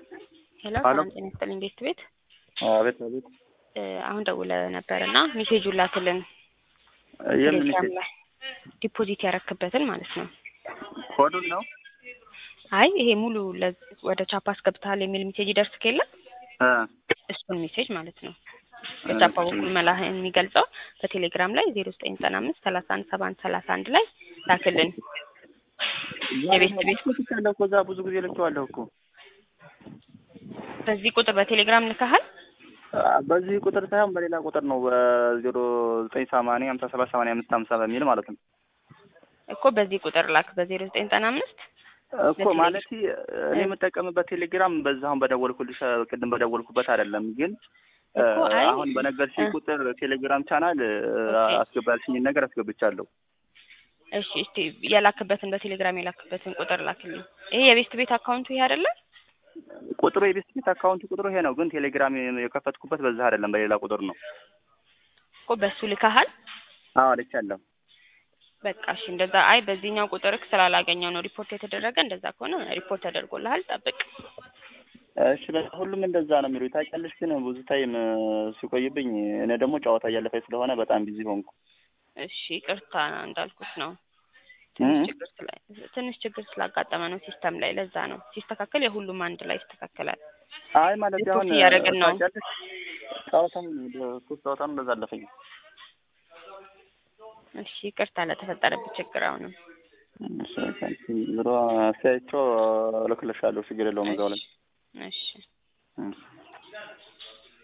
ሄሎ ሄሎ። ሰላም ጤና ይስጥልኝ ቤት ቤት አቤት አቤት። እ አሁን ደውለህ ነበር እና ሜሴጁን ላክልን የምን ቴሌግራም ሜሴጅ? ላይ ዲፖዚት ያረክበትን ማለት ነው። ኮዱን ነው? አይ ይሄ ሙሉ ለ- ወደ ቻፓ አስገብተሃል የሚል ሜሴጅ ይደርስ ከለ እ እሱን ሜሴጅ ማለት ነው በቻፓ በኩል መላህን የሚገልጸው በቴሌግራም ላይ ዜሮ ዘጠኝ ዘጠና አምስት ሰላሳ አንድ ሰባ አንድ ሰላሳ አንድ ላይ ላክልን። የቤት ቤት ልኬያለሁ እኮ እዛ ብዙ ጊዜ ልኬዋለሁ እኮ። በዚህ ቁጥር በቴሌግራም ልከሃል? አ፣ በዚህ ቁጥር ሳይሆን በሌላ ቁጥር ነው በዜሮ ዘጠኝ ሰማንያ ሀምሳ ሰባት ሰማንያ አምስት ሀምሳ በሚል ማለት ነው እኮ በዚህ ቁጥር ላክ በዜሮ ዘጠኝ ዘጠና አምስት እኮ ማለት እኔ የምጠቀምበት ቴሌግራም በዛ አሁን በደወልኩልሽ ቅድም በደወልኩበት አይደለም ግን እ፣ እኮ አይ፣ አሁን በነገርሽኝ እ። ቁጥር ቴሌግራም ቻናል እ፣ ኦኬ። አስገባልሽኝን ነገር አስገብቻለሁ። እሺ እስቲ የላክበትን በቴሌግራም የላክበትን ቁጥር ላክልኝ። ይሄ የቤስት ቤት አካውንቱ ይሄ አይደለ? ቁጥሩ የቤት ቤት አካውንት ቁጥሩ ይሄ ነው፣ ግን ቴሌግራም የከፈትኩበት በዛ አይደለም በሌላ ቁጥር ነው። እኮ በሱ ልከሃል? አዎ ልኬያለሁ። በቃ እሺ እንደዛ። አይ በዚህኛው ቁጥርክ ስላላገኘው ነው ሪፖርት የተደረገ። እንደዛ ከሆነ ሪፖርት ተደርጎልሃል፣ ጠብቅ። እሺ በቃ ሁሉም እንደዛ ነው የሚሉኝ። ታውቂያለሽ፣ ግን ብዙ ታይም እ፣ ሲቆይብኝ እኔ ደግሞ ጨዋታ እያለፈኝ ስለሆነ በጣም ቢዚ ሆንኩ። እሺ ይቅርታ እንዳልኩት ነው። እ? ትንሽ ችግር ስላ ትንሽ ችግር ስላጋጠመ ነው ሲስተም ላይ። ለዛ ነው ሲስተካከል የሁሉም አንድ ላይ ይስተካከላል። አይ ማለት ሪፖርት አሁን እያደረግን ነው። ታውቂያለሽ፣ ጨዋታም ሶስት ጨዋታም እንደዛ አለፈኝ። እሺ ይቅርታ ለተፈጠረብህ ችግር አሁንም እሺ፣ ዞሮ አስተያየቸው እልክልሻለሁ፣ ችግር የለውም እዛው ላይ እሺ እሺ።